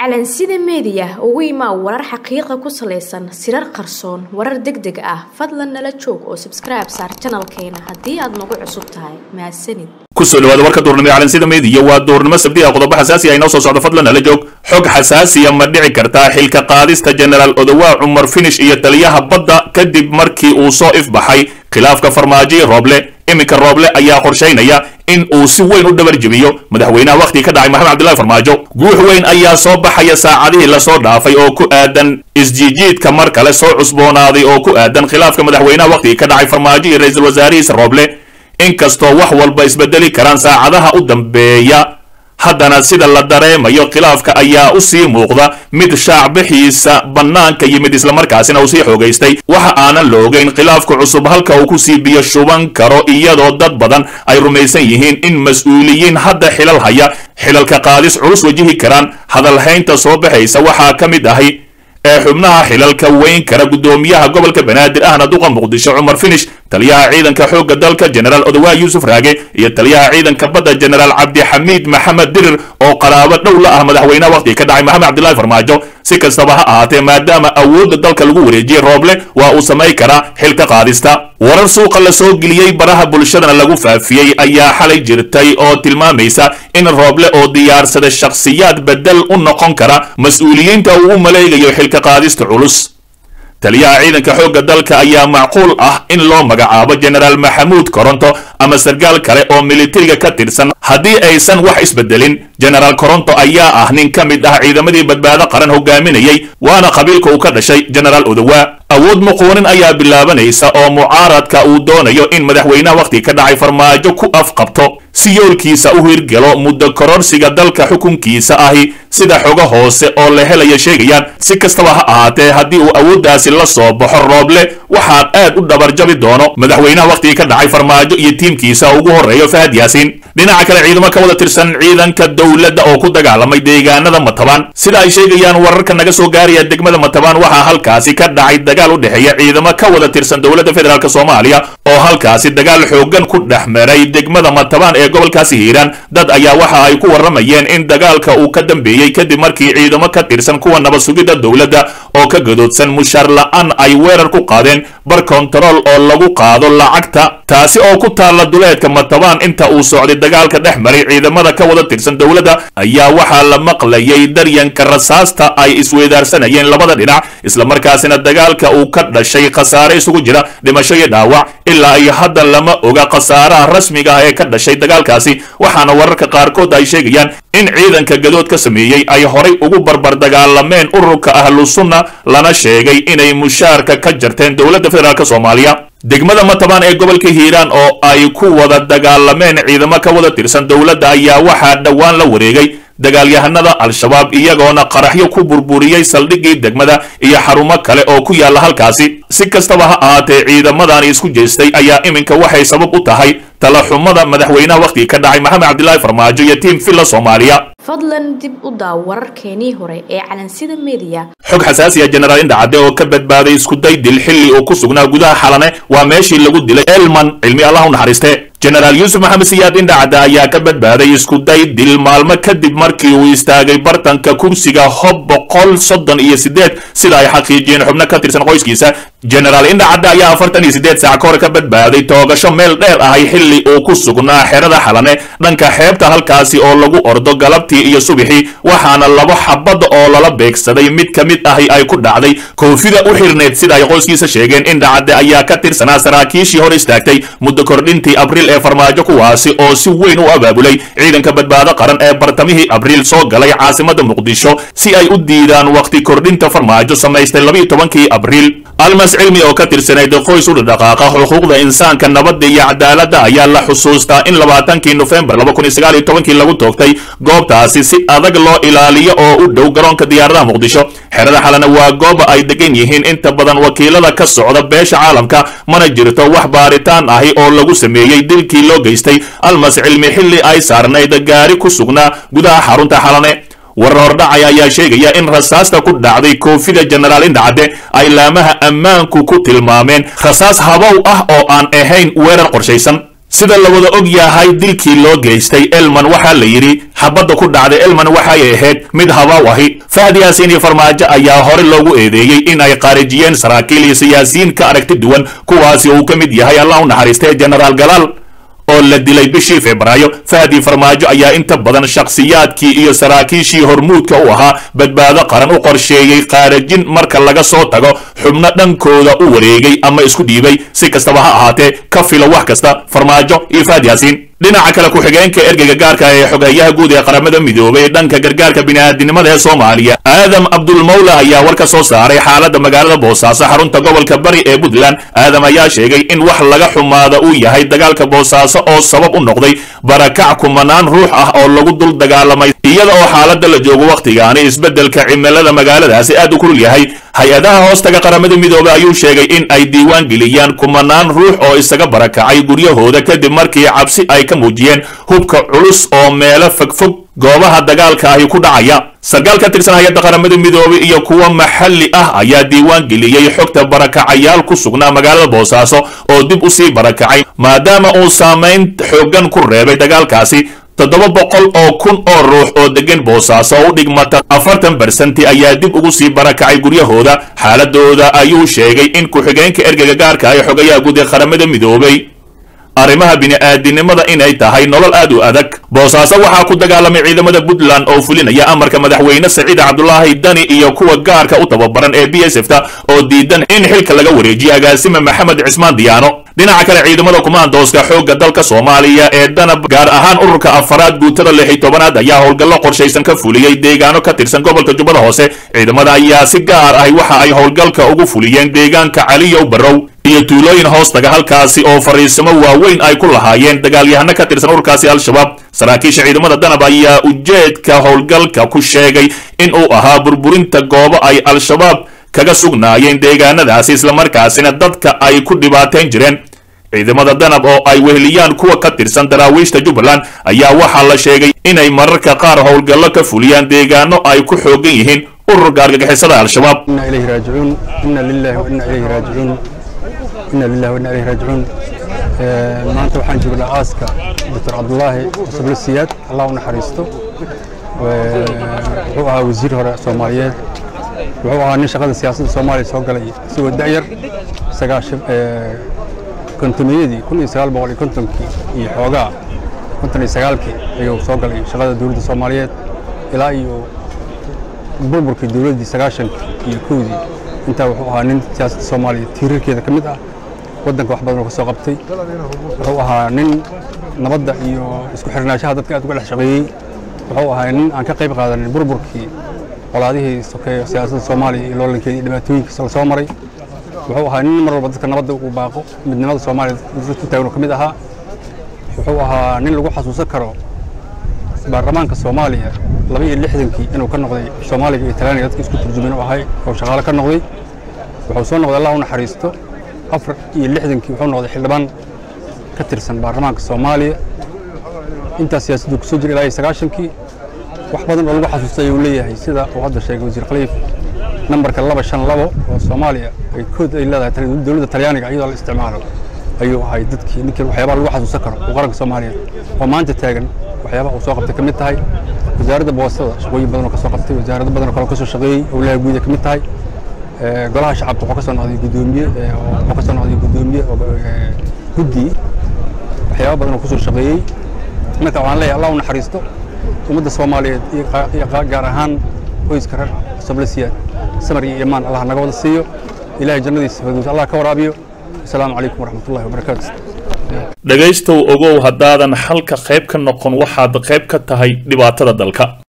calansida meediya ugu imaa warar xaqiiqa ku salaysan sirar qarsoon warar deg deg ah fadlan nala joog oo sabskribe saar janalkeena haddii aad nagu cusub tahay mahadsanid kusoo dhawaada warka duurnimo ee calansida meediya waa duurnimo sabdi ah qodobo xasaasi ah inoo soo socdo fadlan nala joog xog xasaasiya ma dhici kartaa xilka qaadista jenaraal odowaa cumar finish iyo taliyaha badda kadib markii uu soo ifbaxay khilaafka farmaajo rooble iminka rooble ayaa qorshaynaya in uu si weyn u dhabar jebiyo madaxweynaha wakhtiga ka dhacay maxamed cabdillahi farmaajo guux weyn ayaa soo baxaya saacadihii lasoo dhaafay oo ku aadan isjiijiidka mar kale soo cusboonaaday oo ku aadan khilaafka madaxweynaha wakhtiga ka dhacay farmaajo iyo ra-iisul wasaarihiisa rooble inkastoo wax walba isbedeli karaan saacadaha u dambeeya haddana sida la dareemayo khilaafka ayaa u sii muuqda mid shaacbixiisa bannaanka yimid islamarkaasina uu sii xoogaystay waxa aanan la ogeyn khilaafka cusub halka uu ku sii biyo shuban karo iyadoo dad badan ay rumaysan yihiin in mas-uuliyiin hadda xilal haya xilalka qaadis culus wajihi karaan hadalhaynta soo baxaysa waxaa ka mid ahi ee xubnaha xilalka weyn kara guddoomiyaha gobolka banaadir ahna duqa muqdisho cumar finish taliyaha ciidanka xoogga dalka jenaraal odowaa yuusuf raage iyo taliyaha ciidanka badda jenaraal cabdixamiid maxamed dirir oo qaraabo dhow la ah madaxweynaha wakhtiga ka dhacay maxamed cabdillahi farmaajo si kastaba ha ahaatee maadaama awoodda dalka lagu wareejiyey rooble waa uu samayn karaa xilka qaadista warar suuqa la soo geliyey baraha bulshadana lagu faafiyey ayaa xalay jirtay oo tilmaamaysa in rooble oo diyaarsada shakhsiyaad bedel u noqon kara mas-uuliyiinta uu u maleegayo xilka qaadista culus taliyaha ciidanka xoogga dalka ayaa macquul ah in loo magacaabo jenaraal maxamuud koronto ama sargaal kale oo militariga ka tirsan haddii aysan wax isbedelin jenaraal koronto ayaa ah nin ka mid ah ciidamadii badbaado qaran hogaaminayay waana qabiilka uu ka dhashay jenaraal odowaa awood muquunin ayaa bilaabanaysa oo mucaaradka uu doonayo in madaxweynaha wakhtiga ka dhacay farmaajo ku afqabto si yoolkiisa u hirgalo muddo kororsiga dalka xukunkiisa ahi sida xogo hoose oo la helaya sheegayaan si kastaba ha ahaatee haddii uu awooddaasi la soo baxo rooble waxaa aad u dhabarjabi doono madaxweynaha wakhtiga ka dhacay farmaajo iyo tiimkiisa ugu horreeyo fahad yaasiin dhinaca kale ciidamo ka wada tirsan ciidanka dowladda oo ku dagaalamay deegaanada matabaan sida ay sheegayaan wararka naga soo gaaraya degmada matabaan waxaa halkaasi ka dhacay dagaal u dhexeeya ciidamo ka wada tirsan dowladda federaalk soomaaliya oo halkaasi dagaal xoogan ku dhex maray degmada matabaan ee gobolkaasi hiiraan dad ayaa waxa ay ku warramayeen in dagaalka uu ka dambeeyey kadib markii ciidamo ka tirsan kuwa nabad sugidda dowladda oo ka gadoodsan mushaar la-aan ay weerar ku qaadeen bar kontarool oo lagu qaado lacagta taasi oo ku taalla duleedka matabaan inta uu socday dagaalka dhex maray ciidamada ka wada tirsan dowladda ayaa waxaa la maqlayay daryanka rasaasta ay isweydaarsanayeen labada dhinac islamarkaasina dagaalka uu ka dhashay khasaare isugu jira dhimasho iyo dhaawac ilaa iyo hadda lama oga khasaaraha rasmiga ah ee ka dhashay dagaalkaasi waxaana wararka qaarkood ay sheegayaan in ciidanka gadood ka sameeyey ay horay ugu barbar dagaalameen ururka ahlu sunna lana sheegay inay mushaarka ka jarteen dowladda federaalk soomaaliya degmada matabaan ee gobolka hiiraan oo ay ku wada dagaalameen ciidamo ka wada tirsan dowladda ayaa waxaa dhowaan la wareegay dagaalyahanada al-shabaab iyagoona qaraxyo ku burburiyey saldhiggii degmada iyo xarumo kale oo ku yaalla halkaasi si kastaba ha ahaatee ciidamadani isku jeestay ayaa iminka waxay sabab u tahay talaxumada madaxweynaha wakhtiga ka dhacay maxamed cabdilaahi farmaajo iyo tiim villa soomaaliya fadlan dib u daaw wararkeenii hore ee calansida meediya xog xasaasiya jenaraal indhacadde oo ka badbaaday iskuday dil xilli uu ku sugnaa gudaha xalane waa meeshii lagu dilay elman cilmi allah u naxariiste jenaraal yuusuf maxamed siyaad indhacadde ayaa ka badbaaday iskuday dil maalmo kadib markii uu istaagay bartanka kursiga hob boqol soddon iyo siddeed sida ay xaqiijiyeen xubno ka tirsan qoyskiisa jenaraal indhacadde ayaa afartan iyo siddeed saac ka hor ka badbaaday toogasho meel dheer ahay xilli uu ku sugnaa xerada xalane dhanka xeebta halkaasi oo lagu ordo galabtii iyo subixii waxaana labo xabad oo lala beegsaday mid ka mid ahi ay ku dhacday koofida u xirneed sida ay qoyskiisa sheegeen indhacadde ayaa ka tirsanaa saraakiishii hor istaagtay muddo kordhintii abriil ee farmaajo kuwaasi oo si weyn u abaabulay ciidanka badbaado qaran ee bartamihii abriil soo galay caasimada muqdisho si ay u diidaan wakhti kordhinta farmaajo samaystay labiiyo tobankii abriil almas cilmi oo ka tirsanayd qoys u dhaqaaqa xuquuqda insaanka nabadda iyo cadaaladda ayaa la xusuustaa in labaatankii nofembar laba kun iyo sagaal iyo tobankii lagu toogtay goobtaasi si adag loo ilaaliyo oo u dhow garoonka diyaaradaha muqdisho xerada xalana waa gooba ay degan yihiin inta badan wakiilada ka socda beesha caalamka mana jirto wax baaritaan ahi oo lagu sameeyey dilkii loo geystay almas cilmi xilli ay saarnayd gaari ku sugnaa gudaha xarunta xalane warar hordhacay ayaa sheegaya in rasaasta ku dhacday koofida jenaraal indhacadde ay laamaha ammaanku ku tilmaameen rasaas habow ah oo aan ahayn weerar qorshaysan sida la wada og yahay dilkii loo geystay elman waxaa la yidhi xabadda ku dhacday elman waxay ahayd mid habaw ahi fahdi yaasiin iyo farmaajo ayaa hore loogu eedeeyey in ay qaarijiyeen saraakiil iyo siyaasiyiin ka aragti duwan kuwaasi uu ka mid yahay allah u naxariistay genaraal galaal oo la dilay bishii febraayo fahdi farmaajo ayaa inta badan shakhsiyaadkii iyo saraakiishii hormuudka u ahaa badbaado qaran u qorsheeyey qaarajin marka laga soo tago xubno dhankooda u wareegay ama isku dhiibay si kastaba ha ahaatee ka filo wax kasta farmaajo iyo fahdi yaasiin dhinaca kale ku-xigeenka ergeyga gaarka ee xogeeyaha guud ee qaramada midoobay dhanka gargaarka bini'aadinimada ee soomaaliya aadam abdulmawla ayaa war ka soo saaray xaaladda magaalada boosaaso xarunta gobolka bari ee puntland aadam ayaa sheegay in wax laga xumaada uu yahay dagaalka boosaaso oo sabab u noqday barakac kumanaan ruux ah oo lagu dul dagaalamay iyada oo xaaladda la joogo wakhtigaani isbeddelka cimilada magaaladaasi aad u kulul yahay hay-adaha hoostaga qaramada midoobay ayuu sheegay in ay diiwaan geliyaan kumanaan ruux oo isaga barakacay guryahooda kadib markii cabsi ay ka muujiyeen hubka culus oo meelo fogfog goobaha dagaalka ahi ku dhacaya sarkaal ka tirsan hay-adda qaramada midoobay iyo kuwa maxalli ah ayaa diiwaan geliyey xogta barakacayaal ku sugnaa magaalada boosaaso oo dib u sii barakacay maadaama uu saamayn xooggan ku reebay dagaalkaasi toddoba boqol oo kun oo ruux oo degan boosaaso oo u dhigmata afartan barsanti ayaa dib ugu sii barakacay guryahooda xaaladooda ayuu sheegay in ku-xigeenka ergeyga gaarka ee xogayaha guud ee qaramada midoobay arrimaha bini'aadinimada inay tahay nolol aad u adag boosaaso waxaa ku dagaalamay ciidamada puntland oo fulinaya amarka madaxweyne saciid cabdulaahi dani iyo kuwa gaarka u tababaran ee b s f ta oo diidan in xilka laga wareejiyo agaasime maxamed cismaan diyaano dhinaca kale ciidamada kumaandooska xoogga dalka soomaaliya ee danab gaar ahaan ururka afaraad guutada lix iyo tobanaad ayaa howlgallo qorshaysan ka fuliyey deegaano ka tirsan gobolka jubbada hoose ciidamada ayaa si gaar ah waxa ay howlgalka ugu fuliyeen deegaanka caliyow barrow iyo tuulooyin hoostaga halkaasi oo fariisimo waaweyn ay ku lahaayeen dagaalyahano ka tirsan ururkaasi al-shabaab saraakiisha ciidamada danab ayaa ujeedka howlgalka ku sheegay in uu ahaa burburinta goobo ay al-shabaab kaga sugnaayeen deegaanadaasi islamarkaasina dadka ay ku dhibaateen jireen ciidamada danab oo ay weheliyaan kuwa ka tirsan daraawiishta jubbaland ayaa waxaa la sheegay inay mararka qaar howlgallo ka fuliyaan deegaano ay ku xoogan yihiin ururka argagixisada al-shabaab إنا إليه راجعون إنا لله وإنا إليه راجعون إنا لله وإنا إليه راجعون آه، maanta waxaan joognaa aaska dr cabdulaahi sablo siyaad allah u naxariisto Ee, wuxuu ahaa wasiir hore soomaaliyeed wuxuu ahaa nin shaqada siyaasadda soomaaliya soo galay isagoo da'yar sagaashan ee, kontomiyadii kun iyo sagaal boqol iyo kontonkii iyo xoogaa konton iyo sagaalkii ayuu soo galay shaqada dowladda soomaaliyeed ilaa iyo burburkii dowladdii sagaashankii iyo kowdii intaa wuxuu ahaa nin siyaasadda soomaaliya tiirarkeeda ka mid ah waddanka wax badan oo ka soo qabtay wuxuu ahaa nin nabadda iyo isku xirnaanshaha dadka aad uga dhex shaqeeyey wuxuu ahaa nin aan ka qayb qaadanin burburkii colaadihii sokeeye siyaasadda soomaaliya iyo loolankeedii iyo dhibaatooyinkiisa la soo maray wuxuu ahaa nin mar walba dadka nabadda uu baaqo midnimada soomaaliya dadka ku taagan oo ka mid ahaa wuxuu ahaa nin lagu xasuusan karo baarlamaanka soomaaliya laba iyo lixdankii inuu ka noqday soomaaliga iyo talyaaniga dadka isku turjumin u ahay oo shaqaale ka noqday wuxuu soo noqday allah u naxariisto afar iyo lixdankii wuxuu noqday xildhibaan ka tirsan baarlamaanka soomaaliya intaas siyaasaddu kusoo jira ilaa iyo sagaashankii wax badan oo lagu xasuustay ayuu leeyahay sida uu hadda sheegay wasiir khaliif nambarka laba shan labo oo soomaaliya ay kood ay leedahay tal- dowladda talyaaniga iyadoo la isticmaalo ayuu ahay dadkii ninkii waxyaabaha lagu xasuusan karo oo qaranka soomaaliyeed oo maanta taagan waxyaabaha uu soo qabtay ka mid tahay wasaaradda boostada shaqooyin badan oo ka soo qabtay wasaarado badan oo kale oo ka soo shaqeeyey howlaha guud ay ka mid tahay Ee, golaha shacabka wuxuu ka soo noqday guddoomiye ee, oo- wuxuu ka soo noqday guddoomiye oo, ee, guddi waxyaaba badan oo ku soo shaqeeyey marka waxaan leeyahay allah u naxariisto ummadda soomaaliyeed iyo qa- iyo qa- gaar ahaan qoyska reer sablasiyaad samar iyo imaan allah naga wada siiyo ilaahay jannadiisa firdaws allah ka waraabiyo asalaamu calaykum waraxmatullahi wabarakaatu dhegaystow ogow haddaadan xalka qayb ka noqon waxaad qayb ka tahay dhibaatada dalka